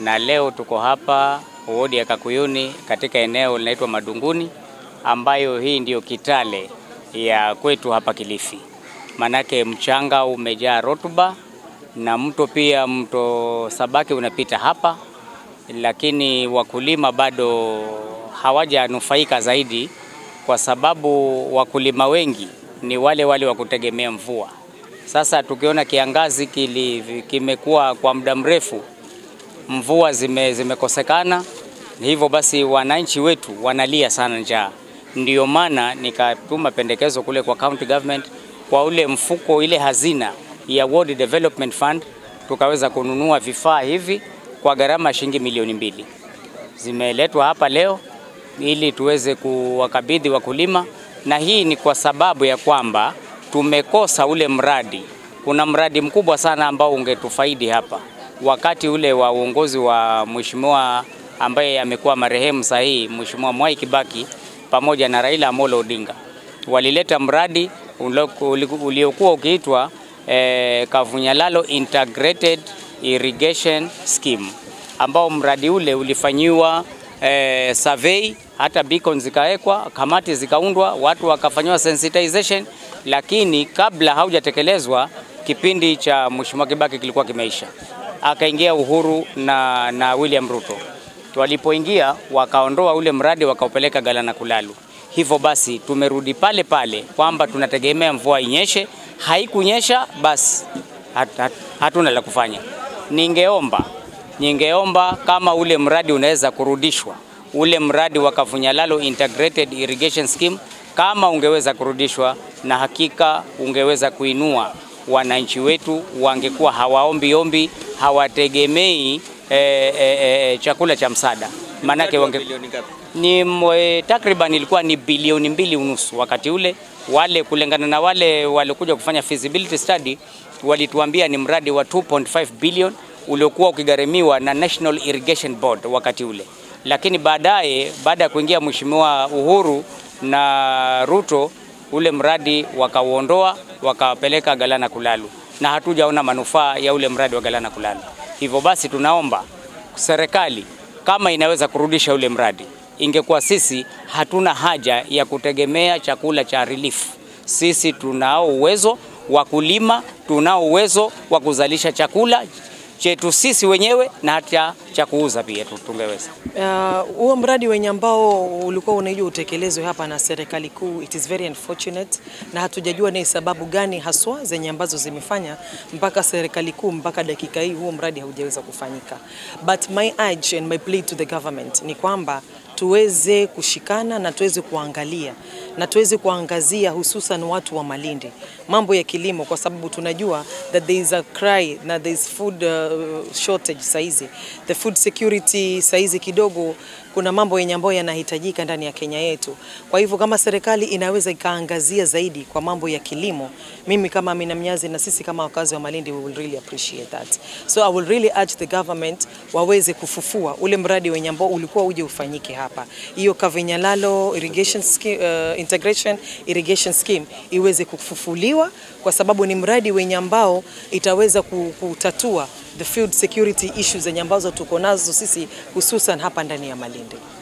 na leo tuko hapa wodi ya Kakuyuni katika eneo linaitwa Madunguni, ambayo hii ndiyo Kitale ya kwetu hapa Kilifi. Manake mchanga umejaa rotuba na mto pia, mto Sabaki unapita hapa, lakini wakulima bado hawajanufaika zaidi, kwa sababu wakulima wengi ni wale wale wa kutegemea mvua. Sasa tukiona kiangazi kili, kimekuwa kwa muda mrefu, mvua zime, zimekosekana, hivyo basi wananchi wetu wanalia sana njaa. Ndiyo maana nikatuma pendekezo kule kwa county government kwa ule mfuko, ile hazina ya World Development Fund, tukaweza kununua vifaa hivi kwa gharama ya shilingi milioni mbili. Zimeletwa hapa leo ili tuweze kuwakabidhi wakulima, na hii ni kwa sababu ya kwamba tumekosa ule mradi. Kuna mradi mkubwa sana ambao ungetufaidi hapa wakati ule wa uongozi wa mheshimiwa ambaye amekuwa marehemu sahihi, Mheshimiwa Mwai Kibaki pamoja na Raila Amolo Odinga walileta mradi uliokuwa ukiitwa eh, Kavunyalalo Integrated Irrigation Scheme ambao mradi ule ulifanyiwa eh, survey, hata beacon zikawekwa, kamati zikaundwa, watu wakafanyiwa sensitization, lakini kabla haujatekelezwa kipindi cha Mheshimiwa Kibaki kilikuwa kimeisha, akaingia Uhuru na, na William Ruto. Walipoingia wakaondoa ule mradi wakaupeleka Galana Kulalu. Hivyo basi tumerudi pale pale kwamba tunategemea mvua inyeshe. Haikunyesha basi hat, hat, hatuna la kufanya. Ningeomba ningeomba kama ule mradi unaweza kurudishwa, ule mradi wa Kavunyalalo Integrated Irrigation Scheme kama ungeweza kurudishwa, na hakika ungeweza kuinua wananchi wetu, wangekuwa hawaombi ombi, hawategemei e, e, e, chakula cha msaada, maanake wange ni mwe, takriban ilikuwa ni bilioni mbili unusu wakati ule. Wale kulingana na wale walikuja kufanya feasibility study walituambia ni mradi wa 2.5 billion uliokuwa ukigharimiwa na National Irrigation Board wakati ule, lakini baadaye baada ya kuingia Mheshimiwa Uhuru na Ruto ule mradi wakauondoa wakawapeleka Galana Kulalu, na hatujaona manufaa ya ule mradi wa Galana Kulalu. Hivyo basi tunaomba serikali kama inaweza kurudisha ule mradi, ingekuwa sisi hatuna haja ya kutegemea chakula cha relief. Sisi tunao uwezo wa kulima, tunao uwezo wa kuzalisha chakula chetu sisi wenyewe na hata cha kuuza pia tungeweza. Huo uh, mradi wenye ambao ulikuwa unajua utekelezwe hapa na serikali kuu, it is very unfortunate, na hatujajua ni sababu gani haswa zenye ambazo zimefanya mpaka serikali kuu mpaka dakika hii huo mradi haujaweza kufanyika, but my urge and my plea to the government ni kwamba tuweze kushikana na tuweze kuangalia na tuweze kuangazia hususan watu wa Malindi mambo ya kilimo, kwa sababu tunajua that there is a cry na there is food uh, shortage saizi, the food security saizi kidogo kuna mambo yenye ambayo yanahitajika ndani ya Kenya yetu. Kwa hivyo kama serikali inaweza ikaangazia zaidi kwa mambo ya kilimo, mimi kama Amina Mnyazi na sisi kama wakazi wa Malindi we will really appreciate that. So I will really urge the government waweze kufufua ule mradi wenye ambao ulikuwa uje ufanyike hapa, hiyo Kavinyalalo irrigation scheme, uh, integration irrigation scheme iweze kufufuliwa kwa sababu ni mradi wenye ambao itaweza kutatua the food security issues zenye ambazo tuko nazo sisi hususan hapa ndani ya Malindi.